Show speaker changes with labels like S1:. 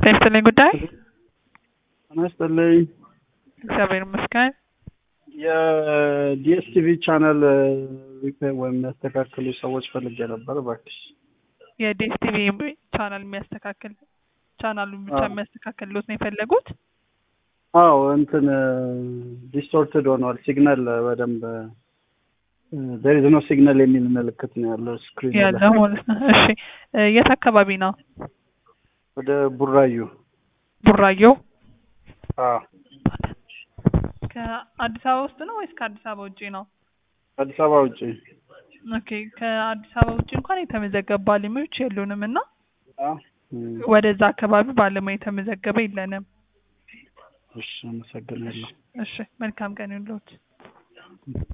S1: ይስጥልኝ ጉዳይ
S2: ጤና ይስጥልኝ።
S1: እግዚአብሔር ይመስገን።
S2: የዲኤስቲቪ ቻናል ሪፔር ወይም የሚያስተካክሉ ሰዎች ፈልጌ ነበር እባክሽ።
S1: የዲኤስቲቪ ቻናል የሚያስተካክል ቻናሉን ብቻ
S2: አዎ።
S1: የሚያስተካክልሎት ነው የፈለጉት?
S2: አዎ እንትን ዲስቶርትድ ሆኗል። ሲግናል በደንብ ዜር ኢዝ ኖ ሲግናል የሚል ምልክት ነው ያለው ስክሪን
S1: ያለው ማለት ነው። እሺ እ የት አካባቢ ነው?
S2: ወደ ቡራዩ
S1: ቡራዮ
S2: አዎ
S1: ከአዲስ አበባ ውስጥ ነው ወይስ ከአዲስ አበባ ውጪ ነው?
S2: አዲስ አበባ ውጭ
S1: ኦኬ ከአዲስ አበባ ውጪ እንኳን የተመዘገቡ ባለሙያዎች የሉንም እና
S2: አዎ እም፣
S1: ወደዛ አካባቢ ባለሙያ የተመዘገበ የለንም።
S2: እሺ አመሰግናለሁ።
S1: እሺ መልካም ቀን ይሁንልዎት።